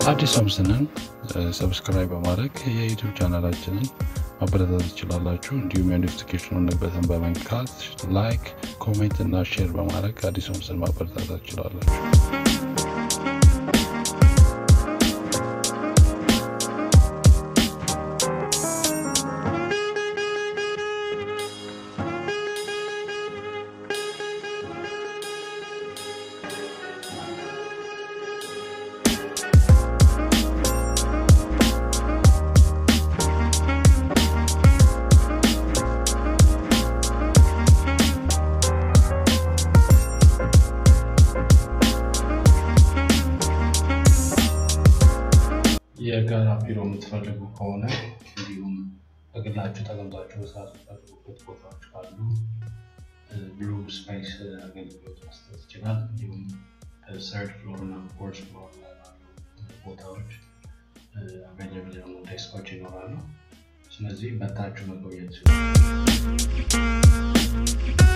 አዲስ ሆምስንን ሰብስክራይብ በማድረግ የዩቱብ ቻናላችንን ማበረታት ትችላላችሁ። እንዲሁም የኖቲፊኬሽኑን በተን በመንካት ላይክ፣ ኮሜንት እና ሼር በማድረግ አዲስ ሆምስን ማበረታታት ትችላላችሁ። የጋራ ቢሮ የምትፈልጉ ከሆነ እንዲሁም በግላችሁ ተቀምጣችሁ መስራት የምትፈልጉበት ቦታዎች ካሉ ብሉ ስፔስ አገልግሎት መስጠት ይችላል። እንዲሁም ሰርድ ፍሎር እና ፎርስ ፍሎር ላይ ባሉ ቦታዎች አቬለብል የሆኑ ዴስኮች ይኖራሉ። ስለዚህ መታችሁ መጎብኘት ይችላል።